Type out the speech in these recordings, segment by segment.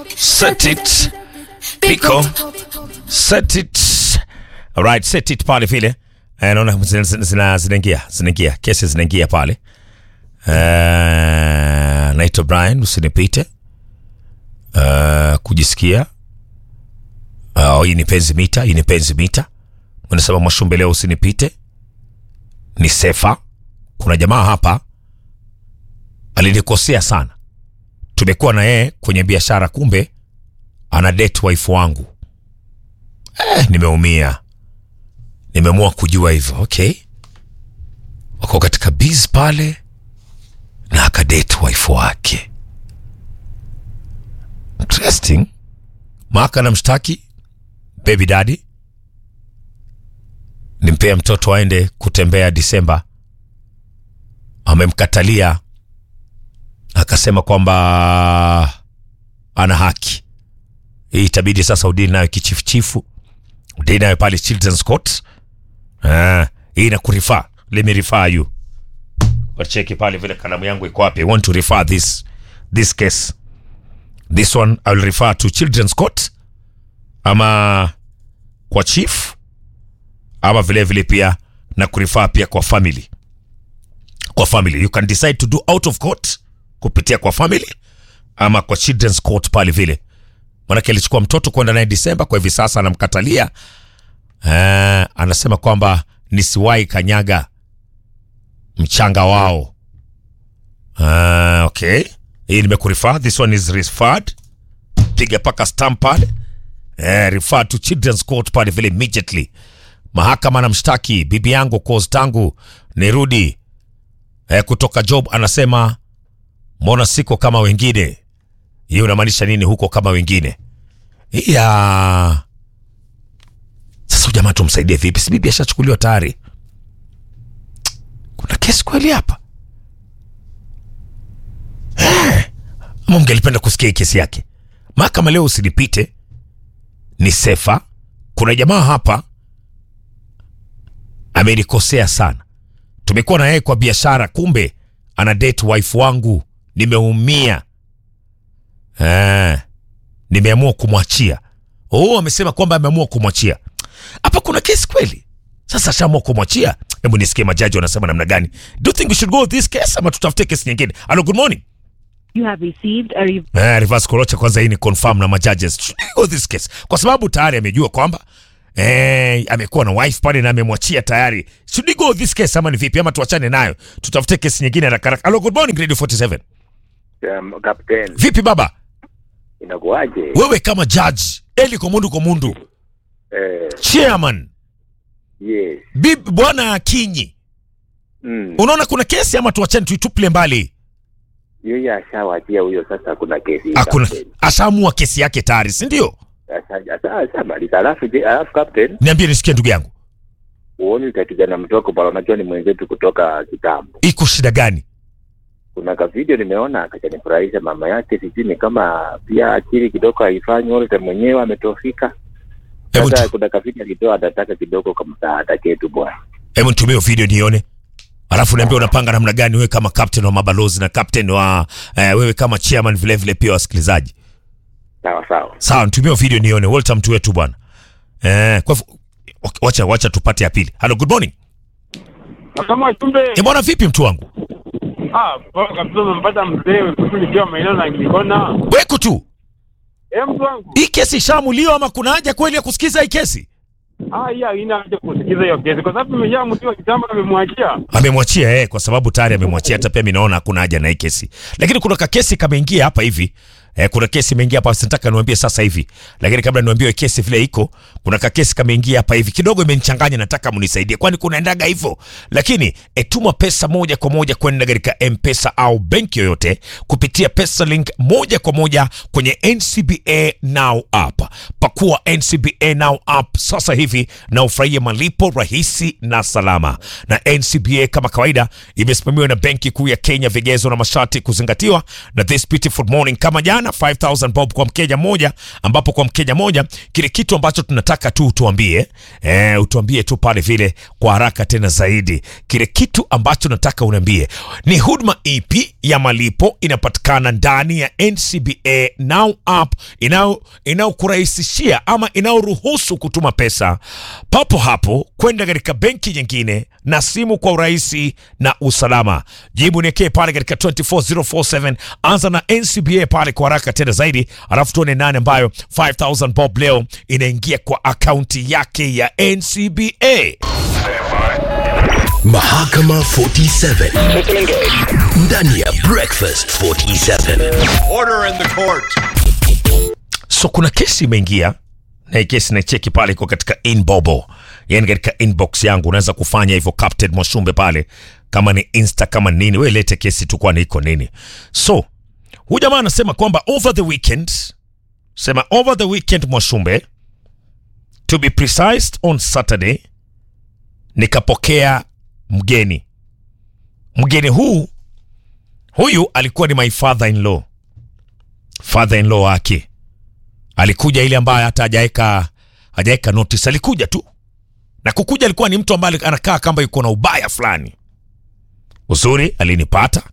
Set it. Pico. Set it. Alright, set it pale vile. Eh, naona zina- zina- zina- zinaingia, zinaingia. Kesi zinaingia pale. Eh, naitwa Brian, usinipite. Eh, kujisikia. Oh, hii ni penzi mita, hii ni penzi mita. Unasema Mwashumbe leo usinipite. Ni Sefa. Kuna jamaa hapa alinikosea sana. Tumekuwa na yeye kwenye biashara, kumbe ana date wife wangu. Eh, nimeumia, nimeamua kujua hivyo. Okay, wako katika biz pale na akadate wife wake. Interesting. Maka na mshtaki baby daddy, nimpea mtoto aende kutembea Disemba, amemkatalia akasema kwamba ana haki hii, itabidi sasa udini nayo kichifuchifu, udini nayo pale Children's Court. Ah, hii na kurifa let me refer you wacheki pale vile kalamu yangu iko wapi. I want to refer this this case this one I will refer to Children's Court ama kwa chief ama vile vile pia na kurifer pia kwa family kwa family you can decide to do out of court kupitia kwa family ama kwa children's court pale vile manake alichukua mtoto kwenda naye Disemba, kwa hivi sasa anamkatalia. Eh, anasema kwamba nisiwahi kanyaga mchanga wao. Ah, okay, hii nimekurifer, this one is referred, piga paka stamp pale eh, refer to children's court pale vile immediately. Mahakama na mshtaki bibi yangu cause tangu nirudi eh, kutoka job anasema mbona siko kama wengine? Hiyo unamaanisha nini huko kama wengine? Ya sasa huyu jamaa tumsaidie vipi? Si bibi ashachukuliwa tayari. Kuna kesi kweli hapa Eh, ama mngelipenda kusikia hii kesi yake? Mahakama leo usinipite, ni Sefa. Kuna jamaa hapa amenikosea sana tumekuwa na yeye kwa biashara, kumbe ana date wife wangu. Nimeumia eh, nimeamua kumwachia. Oh, amesema kwamba ameamua kumwachia. Hapa kuna kesi kweli? Sasa ashaamua kumwachia. Hebu nisikie majaji wanasema namna gani. Do you think we should go with this case ama tutafute kesi nyingine? Hello, good morning. You have received a re- Eh, reverse Korocha kwanza hii ni confirm na majudges. Should we go with this case? Kwa sababu tayari amejua kwamba eh, amekuwa na wife pale na amemwachia tayari. Should we go with this case ama ni vipi ama tuachane nayo? Tutafute kesi nyingine haraka haraka. Hello, good morning Radio 47. Um, Captain, Vipi baba? inakuwaje? Wewe kama judge, Eli Komundu Komundu, Eh, chairman, yes. bibi bwana Akinyi. Mm. Unaona kuna kesi ama tuachane tuituple mbali? Yeye ashawachia huyo sasa kuna kesi. Hakuna Captain. ashaamua kesi yake tayari, si ndio? Asha- asha- ashamaliza. Alafu je, alafu Captain, Niambie nisikie ndugu yangu. uoni utakijana mtoko pale unajua ni mwenzetu kutoka kitambo. Iko shida gani? Kuna ka video nimeona akajanifurahisha mama yake sijui ni kama pia akili kidogo haifanyi wote mwenyewe ametofika. Hebu Sasa tu- kuna ka video alitoa atataka kidogo kama msaada ketu bwana. hebu nitumie hiyo video nione alafu niambia unapanga namna gani wewe kama captain wa mabalozi na captain wa eh, wewe kama chairman vile vile pia wasikilizaji Sawa sawa. sawa nitumie hiyo video nione welcome mtu wetu bwana eh, kwa hivyo, wacha wacha tupate ya pili hello good morning Kama chumbe eh, bwana vipi mtu wangu ah, poa kabisa, umempata mzee kutu nikiwa maeneo na Ngikona. weko tu Eh, mtu wangu hii kesi ishamuliwa ama kuna haja kweli ya kusikiza hii kesi ah, hii haina haja kusikiza hiyo kesi kwa sababu imeshamtiwa kitambo, amemwachia amemwachia eh, kwa sababu tayari amemwachia. Hata pia mimi naona hakuna haja na hii kesi, lakini kuna ka kesi kameingia hapa hivi eh, kuna kesi imeingia hapa, sitaka niwaambie sasa hivi, lakini kabla niwaambie hiyo kesi vile iko, kuna ka kesi kameingia hapa hivi, kidogo imenichanganya, nataka mnisaidie, kwani kunaendaga hivyo. Lakini eh, tuma pesa moja kwa moja kwenda katika M-Pesa au benki yoyote kupitia pesa link moja kwa moja kwenye NCBA Now app. Pakua NCBA Now app sasa hivi na ufurahie malipo rahisi na salama. Na NCBA kama kawaida imesimamiwa na Benki Kuu ya Kenya, vigezo na masharti kuzingatiwa. Na this beautiful morning kama jana inapatikana 5000 bob kwa mkeja moja, ambapo kwa mkeja moja kile kitu ambacho tunataka tu utuambie, eh, utuambie tu pale vile kwa haraka tena zaidi, kile kitu ambacho nataka uniambie ni huduma ipi ya malipo inapatikana ndani ya NCBA Now app inao inayokurahisishia ama inayoruhusu kutuma pesa papo hapo kwenda katika benki nyingine na simu kwa urahisi na usalama. Jibu niekee pale katika 24047 anza na NCBA pale kwa haraka tena zaidi, alafu tuone nane ambayo 5000 bob leo inaingia kwa akaunti yake ya NCBA. Mahakama 47 ndani ya Breakfast 47. Order in the court. So kuna kesi imeingia na hii kesi naicheki pale iko katika inbobo, yani katika inbox yangu. Unaweza kufanya hivyo Captain Mwashumbe pale, kama ni insta kama nini, we lete kesi tu, kwani iko nini? So huyu jamaa anasema kwamba over the weekend, sema over the weekend Mwashumbe, to be precise on Saturday, nikapokea mgeni. Mgeni huu huyu alikuwa ni my father in law, father in law wake alikuja ile ambaye hata hajaeka hajaeka notice, alikuja tu na kukuja, alikuwa ni mtu ambaye anakaa kama yuko na ubaya fulani. Uzuri alinipata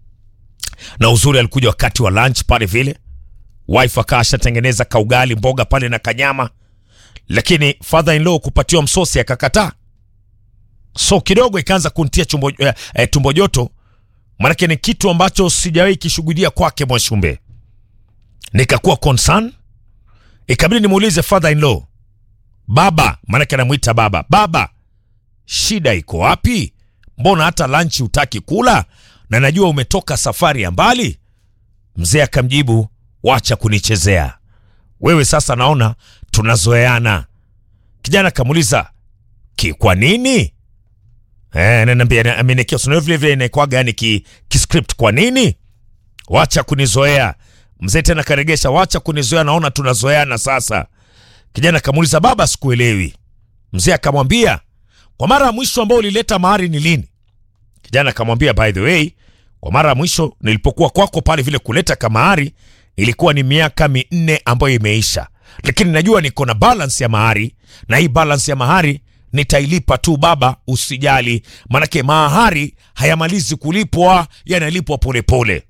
na uzuri, alikuja wakati wa lunch pale vile, wife akaa ashatengeneza kaugali mboga pale na kanyama, lakini father in law kupatiwa msosi akakataa, so kidogo ikaanza kuntia chumbo, eh, eh, tumbo joto, maanake ni kitu ambacho sijawahi kishuhudia kwake Mwashumbe. Nikakuwa concern ikabidi nimuulize father in law, baba, maanake anamwita baba, baba, shida iko wapi? Mbona hata lunch hutaki kula na najua umetoka safari ya mbali? Mzee akamjibu, wacha kunichezea wewe, sasa naona tunazoeana. Kijana akamuuliza ki, kwa nini? Eh, ananiambia amenekea sio vile vile inaikwaga yani ki, ki script kwa nini? Wacha kunizoea. Mzee tena karegesha, wacha kunizoea, naona tunazoeana sasa. Kijana akamuuliza baba, sikuelewi. Mzee akamwambia kwa mara ya mwisho ambao ulileta mahari ni lini? Kijana akamwambia by the way, kwa mara ya mwisho nilipokuwa kwako pale vile kuleta kamahari ilikuwa ni miaka minne ambayo imeisha, lakini najua niko na balance ya mahari, na hii balance ya mahari nitailipa tu baba, usijali, manake mahari hayamalizi kulipwa, yanalipwa polepole.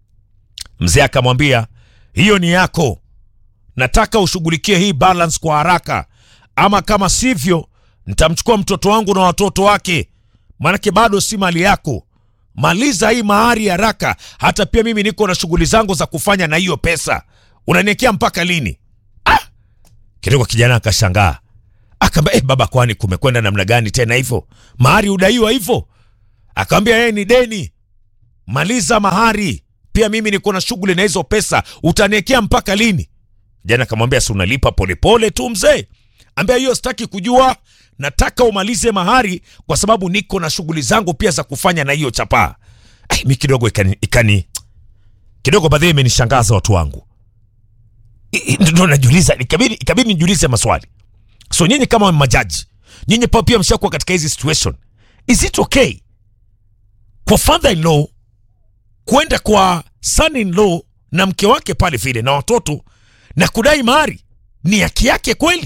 Mzee akamwambia hiyo ni yako, nataka ushughulikie hii balance kwa haraka, ama kama sivyo nitamchukua mtoto wangu na watoto wake, maanake bado si mali yako. Maliza hii mahari haraka, hata pia mimi niko na shughuli zangu za kufanya na hiyo pesa. Unaniekea mpaka lini? Ah! Kidogo kijana akashangaa, akaambia eh, baba, kwani kumekwenda namna gani tena hivyo? Mahari udaiwa hivyo? Akamwambia yeye ni deni, maliza mahari pia mimi niko na shughuli na hizo pesa, utaniekea mpaka lini? Jana akamwambia si unalipa polepole tu mzee. Ambia hiyo sitaki kujua, nataka umalize mahari kwa sababu niko na shughuli zangu pia za kufanya na hiyo chapaa. Ay, mi kidogo ikani, ikani kidogo baadhi imenishangaza watu wangu, I- i- ndo najiuliza, ikabidi ikabidi nijiulize maswali. So nyinyi kama majaji, nyinyi pa- pia mshakuwa katika hizi situation, is it okay kwa father in law kwenda kwa son in law na mke wake pale vile na watoto na kudai mahari ni haki yake kweli?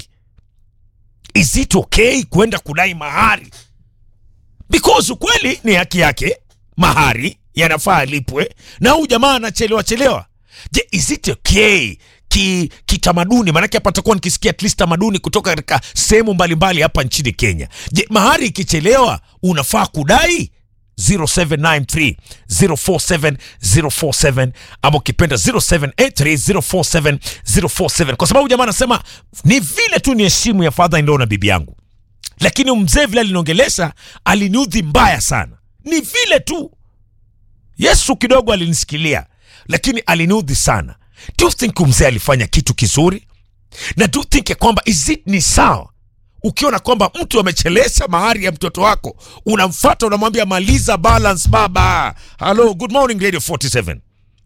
Is it okay kwenda kudai mahari? Because ukweli ni haki yake, mahari yanafaa alipwe, na huyu jamaa anachelewa chelewa. Je, is it okay ki kitamaduni? Maanake hapa takuwa nikisikia at least tamaduni kutoka katika sehemu mbalimbali hapa nchini Kenya. Je, mahari ikichelewa unafaa kudai 0793 047 047 ama ukipenda 0783 047 047 kwa sababu jamaa anasema ni vile tu ni heshimu ya father in law na bibi yangu, lakini mzee vile aliniongelesha aliniudhi mbaya sana. Ni vile tu Yesu kidogo alinisikilia, lakini aliniudhi sana. Do you think mzee alifanya kitu kizuri? Na do you think ya kwamba is it ni sawa ukiona kwamba mtu amechelesha mahari ya mtoto wako, unamfata unamwambia maliza balance baba. Hello, good morning Radio 47.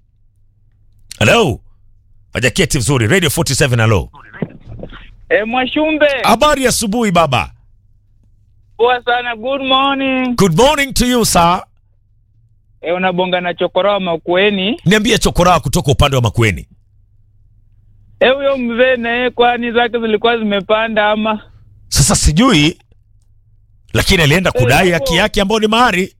Hello, hajaketi vizuri. Radio 47, hello. E, Mwashumbe, Habari ya asubuhi baba. poa sana. Good morning. Good morning to you sir. E, unabonga na chokora wa Makueni. Niambie chokoraa kutoka upande wa Makueni. Eh, huyo mzee naye kwani zake zilikuwa zimepanda ama? Sasa sijui, lakini alienda kudai Eh, haki hapo- yake ambayo ni mahari.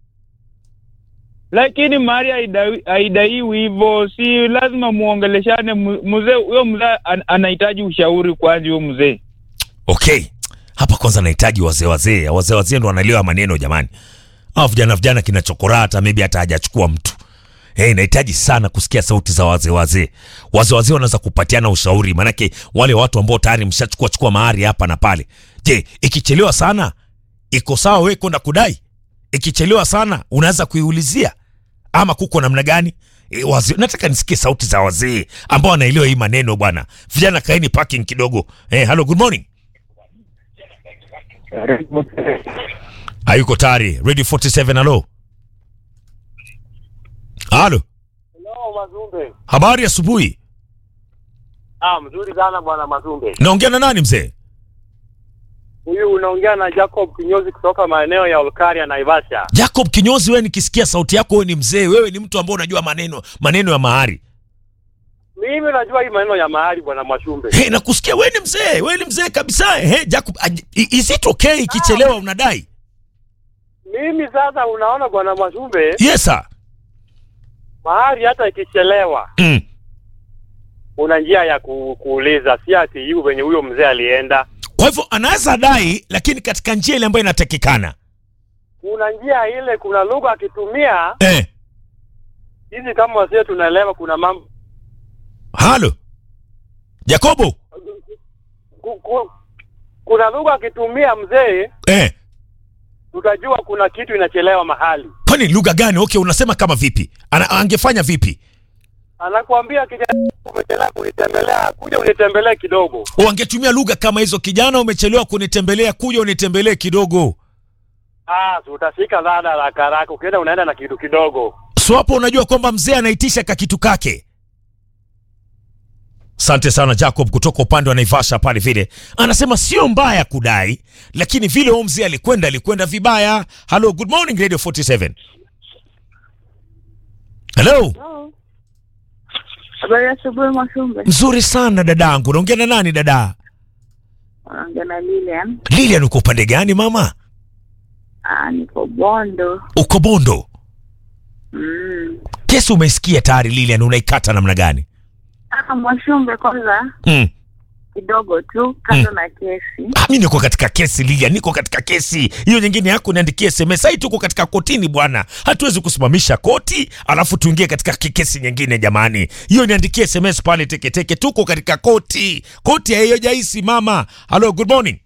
Lakini mali haidai- haidaiwi hivyo, si lazima muongeleshane. mu- Mzee huyo mzee an, anahitaji ushauri kwanza, huyo mzee. Okay, hapa kwanza nahitaji wazee wazee, wazee wazee ndo wanaliwa maneno jamani. Hao vijana vijana kinachokora hata maybe hata hajachukua mtu. Hey, nahitaji sana kusikia sauti za wazee wazee. Wazee wazee wanaweza kupatiana ushauri, maanake wale watu ambao tayari mshachukua chukua mahari hapa na pale. Je, ikichelewa sana iko sawa wewe kwenda kudai? Ikichelewa sana unaweza kuiulizia ama kuko namna gani? E, wazee, nataka nisikie sauti za wazee ambao wanaelewa hii maneno bwana. Vijana kaeni parking kidogo. Eh, hello, good morning. hayuko tayari radio 47 halo halo Hello, Mazumbe. habari asubuhi Ah, mzuri sana bwana Mazumbe. naongea na nani mzee Huyu unaongea na Jacob Kinyozi kutoka maeneo ya Olkaria Naivasha. jacob kinyozi wewe nikisikia sauti yako wewe ni mzee wewe ni mtu ambao unajua maneno maneno ya mahari Mimi najua hii maneno ya mahali bwana Mwashumbe. hey, nakusikia wewe ni mzee wewe ni mzee kabisa hey, jacob aj- i- is it okay ikichelewa unadai Mimi sasa unaona bwana Mwashumbe, yes sir mahali hata ikichelewa mm. una njia ya ku, kuuliza, si ati hiyo venye huyo mzee alienda. kwa hivyo anaweza dai lakini katika njia ile ambayo inatakikana Kuna njia ile, kuna lugha akitumia eh. hizi, kama wasee tunaelewa, kuna mambo halo jacobo ku, ku, kuna lugha akitumia mzee, eh. tutajua kuna kitu inachelewa mahali. kwani lugha gani okay unasema kama vipi Ana, angefanya vipi Anakuambia kijana, umechelewa kunitembelea, kuja unitembelee kidogo. wangetumia lugha kama hizo kijana umechelewa kunitembelea kuja unitembelee kidogo Ah, si utashika dhada haraka haraka, ukienda unaenda na kitu kidogo. so hapo unajua kwamba mzee anaitisha kakitu kake asante sana jacob kutoka upande wa naivasha pale vile anasema sio mbaya kudai lakini vile huyu mzee alikwenda alikwenda vibaya hello good morning radio 47 hello Habari ya asubuhi Mwashumbe. mzuri sana dadangu naongea na nani dada Unaongea na Lilian. lilian uko upande gani mama Ah, niko Bondo. uko bondo Mm. kesi umesikia tayari lilian unaikata namna gani Ah, Mwashumbe kwanza mm. kidogo tu kando na kesi. Ah, mi niko katika kesi Lilia, niko katika kesi hiyo. Nyingine yako niandikie SMS. Hai, tuko katika kotini bwana, hatuwezi kusimamisha koti alafu tuingie katika ki- kesi nyingine jamani. Hiyo niandikie SMS pale teketeke, tuko katika koti, koti haijaisi mama. Hello, good morning.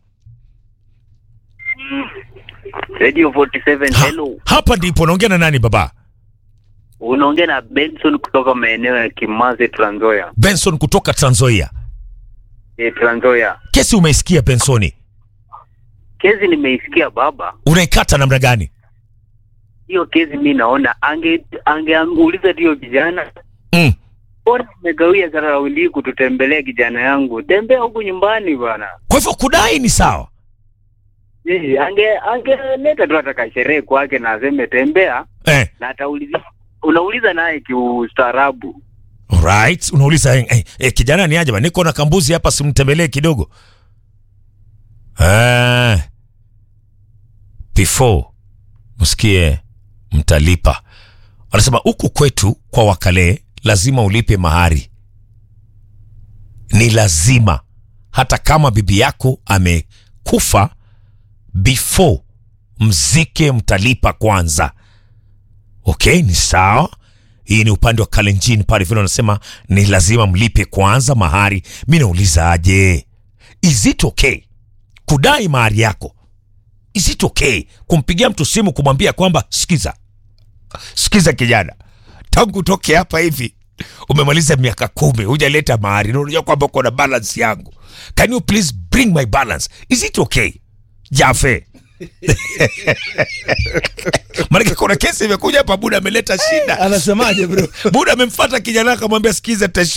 Radio 47 Ha, hello. hapa ndipo naongea na nani baba? Unaongea na Benson kutoka maeneo ya Kimaze Trans Nzoia. Benson kutoka Trans Nzoia. Eh, Trans Nzoia. Kesi umeisikia Bensoni, Kesi nimeisikia baba. unaikata namna gani? Hiyo kesi mi naona ange angeuliza hiyo kijana Mm. Mbona umegawia zarauli kututembelea kijana yangu? Tembea huku nyumbani bwana. Kwa hivyo kudai ni sawa. Eh, ange angeleta tu ataka sherehe kwake na aseme tembea Eh, na atauliza unauliza naye kiustaarabu. alright, unauliza eh, eh, eh, kijana ni aje bana, niko na kambuzi hapa, simtembelee kidogo. Eh, before msikie mtalipa. Wanasema huku kwetu kwa Wakale lazima ulipe mahari, ni lazima, hata kama bibi yako amekufa, before mzike mtalipa kwanza. Okay, ni sawa. Hii ni upande wa Kalenjin pale vile wanasema ni lazima mlipe kwanza mahari. Mi nauliza aje, is it okay kudai mahari yako? Is it okay kumpigia mtu simu kumwambia kwamba sikiza, sikiza kijana, tangu utoke hapa hivi umemaliza miaka kumi hujaleta mahari na unajua kwamba uko na balance yangu, can you please bring my balance? Is it okay Jafe? Maanake kuna kesi imekuja hapa, Buda ameleta shida. anasemaje bro Buda amemfuata kijana akamwambia, sikiza,